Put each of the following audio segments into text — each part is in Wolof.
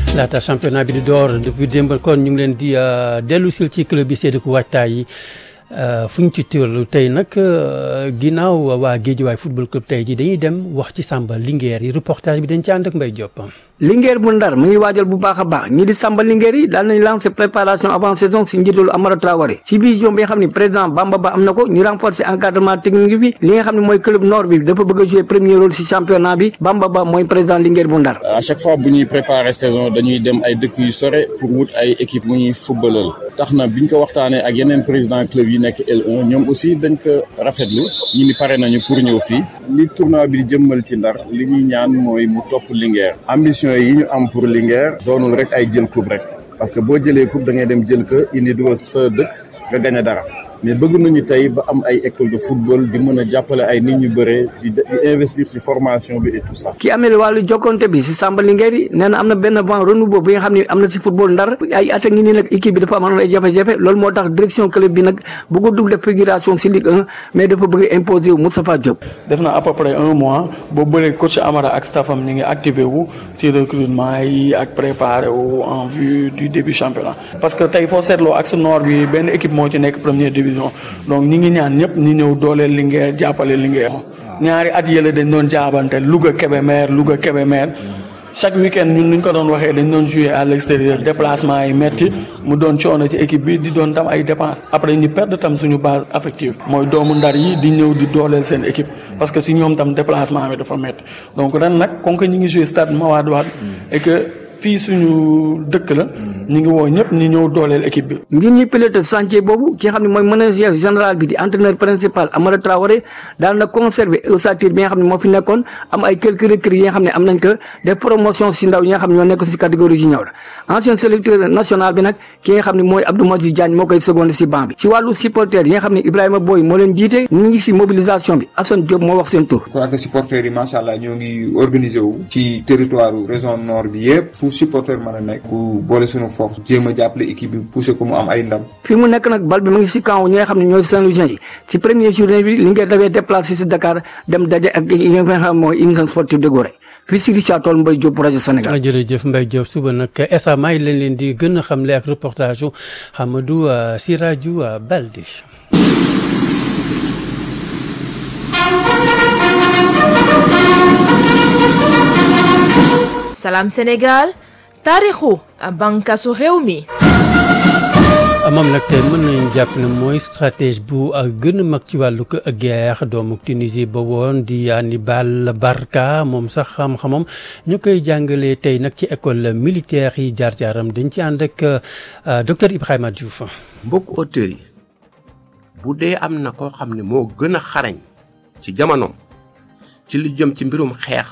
laata championnat bi di door depuis démb kon ñu ngi leen di dellu sil ci club bi séddiku waajtaay yi fu ñu ci tërlu tey nag ginnaaw waa Guédiawaye football club tey ji dañuy dem wax ci Samba Linguère yi reportage bi dañ ci ànd ak Mbaye Diop. Linguère bu Ndar mu ngi waajal bu baax a baax ñi di Samba Linguère yi daal nañ lancé préparation avant saison si njiitalu Amara Traoré ci vision bi nga xam ne président Bamba Ba am na ko ñu renforcer encadrement technique bi li nga xam ne mooy club nord bi dafa bëgg a jouer premier rôle si championnat bi Bamba Ba mooy président Linguère bu Ndar. à chaque fois bu ñuy préparer saison dañuy dem ay dëkk yu sore pour wut ay équipe mu ñuy footballal tax na biñ ko waxtaanee ak yeneen président club yi nekk L1 ñoom aussi dañ ko rafetlu ñi ni pare nañu pour ñëw fii li tournoi bi di jëmmal ci Ndar li ñuy ñaan mooy mu topp Linguère ambition yi ñu am pour Linguère doonul rek ay jël coupe rek parce que boo jëlee coupe da ngay dem jël ko indi dugal sa dëkk nga gañe dara mais bëgg nañu tey ba am ay école de football di mën a jàppale ay nit ñu bëree di di investir ci formation bi et tout ça. ki amee wàllu jokkonte bi si Samba Linguère yi nee na am na benn vent renouveau bi nga xam ne am na si football ndar ay at a ngi nii nag équipe bi dafa amoon ay jafe-jafe loolu moo tax direction club bi nag bëgg dugg def figuration si Ligue 1 mais dafa bëgg imposer wu Moustapha Diop. def na à peu près un mois boobu bële coach Amara ak staffam ñu ngi activé wu ci recrutement yi ak préparé wu en vue du début championnat parce que tey foo seetloo ak su nord bi benn équipe moo ci nekk première division donc ñi ngi ñaan ñëpp ñi ñëw dooleel Linguère jàppale Linguère ñaari at yële dañ doon jaabante Louga Kébémer Louga Kébémer chaque week-end ñun nuñ ko doon waxee dañ doon jouer à l'extérieur déplacement yi metti mu doon coono ci équipe bi di doon tam ay dépenses après ñu perdre tam suñu base affective mooy doomu ndar yi di ñëw di dooleel seen équipe parce que si ñoom tam déplacement bi dafa metti donc ren nag comme que ñu ngi jouer stade Mawade Wade et que fii suñu dëkk la ñu ngi woo ñëpp ñu ñëw dooleel équipe bi. ngir ñu pilote chantier boobu ki nga xam ne mooy manager général bi di entraîneur principal Amara Traoré daal na conserver ossature bi nga xam ne moo fi nekkoon am ay quelques recrues yi nga xam ne am nañ ko def promotion si ndaw yi nga xam ne ñoo nekk si catégorie junior ancien sélecteur national bi nag ki nga xam ne mooy Abdou Mazi Diagne moo koy secondé si banc bi si wàllu supporter yi nga xam ne Ibrahima Boy moo leen jiite ñu ngi si mobilisation bi Assane Diop moo wax seen tur. je crois que supporters yi macha allah ñoo ngi organisé wu ci territoire région nord bi yëpp fu supporter mën a nekk ku boole suñu force jéem a jàppale équipe bi poussé ko mu am ay ndam. fi mu nekk nag bal bi mu ngi si camp ñi nga xam ne ñooy Saint-Louisien yi ci premier journée bi li ngeen dafee déplacé si Dakar dem daje ak yi nga xam mooy union sportive de Gorée fii si Richard Toll Mbaye Diop rajo Sénégal. jërëjëf Mbaye Diop suba nag SMA yi lañ leen di gën a xamle ak reportage yu Hamadou Sirajou Balde. Salam Sénégal taarixu bànqaasu réew mi. moom nag tey mën nañu jàpp ne mooy stratégie bu gën a mag ci wàllu guerre doomu Tunisie ba woon di Hannibal Barca moom sax xam-xamam ñu koy jàngalee tey nag ci école militaire yi jaar-jaaram dañ ci ànd ak docteur Ibrahima Diouf. mbokk auteurs yi bu dee am na koo xam ne moo gën a xarañ ci jamonoom ci lu jëm ci mbirum xeex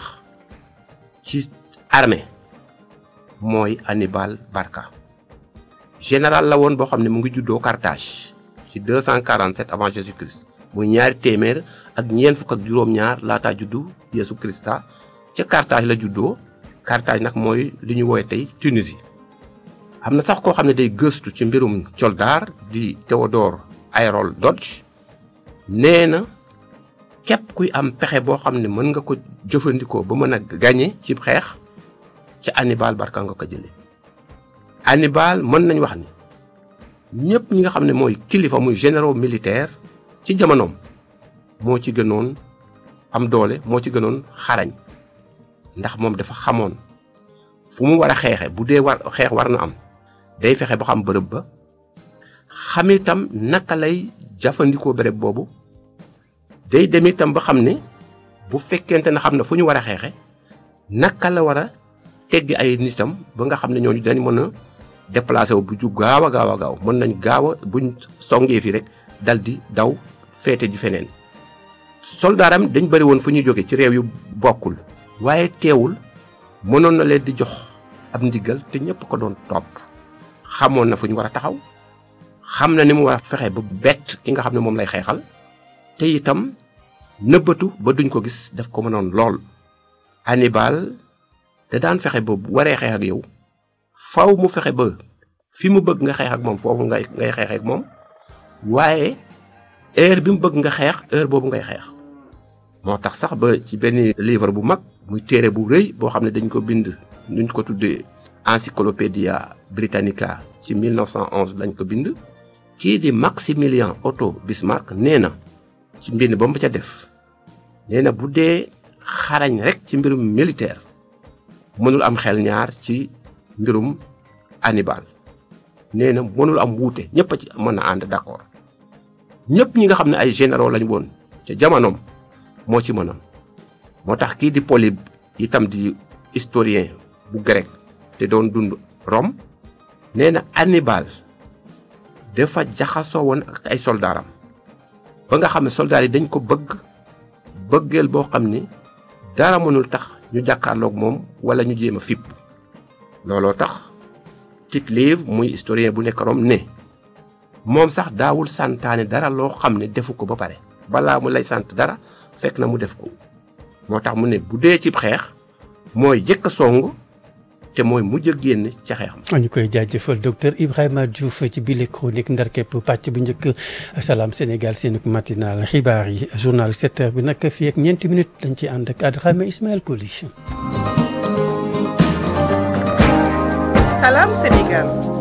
ci armée mooy Hannibal Barca. général la woon boo xam ne mu ngi juddoo Carthage ci 247 avant Jésus Christ muy ñaari téeméer ak ñeent fukk ak juróom-ñaar laataa juddu Yesu Christa ca Carthage la juddoo Carthage nag mooy li ñu woowee tey Tunisie. am na sax koo xam ne day gëstu ci mbirum soldaar di Théodore Ayrold Dodge nee na képp kuy am pexe boo xam ne mën nga ko jëfandikoo ba mën a gañe ci xeex ca Hannibal Barca nga ko jëlee. Hannibal mën nañ wax ni ñëpp ñi nga xam ne mooy kilifa muy généraux militaire ci jamonoom moo ci gënoon am doole moo ci gënoon xarañ ndax moom dafa xamoon fu mu war a xeexe bu dee war xeex war na am day fexe ba xam bërëb ba xam itam naka lay jëfandikoo bërëb boobu day dem itam ba xam ne bu fekkente ne xam na fu ñu war a xeexe naka la war a teggi ay nitam ba nga xam ne ñooñu dañ mën a déplacé wu bu ju gaaw a gaaw a gaaw mën nañ gaaw a buñ songee fi rek dal di daw féete ji feneen soldaaram dañ bëri woon fu ñuy jóge ci réew yu bokkul waaye teewul mënoon na leen di jox ab ndigal te ñëpp ko doon topp xamoon na fu ñu war a taxaw xam na ni mu war a fexe ba bett ki nga xam ne moom lay xeexal te itam nëbbatu ba duñ ko gis daf ko mënoon lool Hannibal te daan fexe ba bu waree xeex ak yow faw mu fexe ba fi mu bëgg nga xeex ak moom foofu ngay ngay xeex ak moom waaye heure bi mu bëgg nga xeex heure boobu ngay xeex moo tax sax ba ci benn livre bu mag muy téere bu rëy boo xam ne dañ ko bind nuñ ko tuddee Encyclopædia Britannica ci 1911 lañ ko bind kii di Maximilien Otto Bismarck nee na ci mbind ba mu ca def nee na bu dee xarañ rek ci mbirum militaire mënul am xel ñaar ci mbirum Hannibal nee na mënul am wuute ñëpp a ci mën a ànd d'accord ñëpp ñi nga xam ne ay généraux lañ woon ca jamonoom moo ci mënoon moo tax kii di Polybe itam di historien bu grec te doon dund Rome nee na Hannibal dafa jaxasoo woon ak ay soldaaram ba nga xam ne soldaar yi dañ ko bëgg bëggeel boo xam ni dara mënul tax ñu jàkkaarloog moom wala ñu jéem a fipp looloo tax Tite-Live muy historien bu nekk Rome ne moom sax daawul santaane dara loo xam ne defu ko ba pare balaa mu lay sant dara fekk na mu def ko moo tax mu ne bu dee cib xeex mooy jëkk a song te mooy mujj a génn ca xeexam. ñu koy jaajëfal docteur Ibrahima Diouf ci bile chronique ndar képp pàcc bu njëkk salaam Sénégal seen matinal xibaar yi journal 7 heures bi nag fii ak ñeenti minutes dañ ci ànd ak Adrame Ismaël Koli. Salam Sénégal.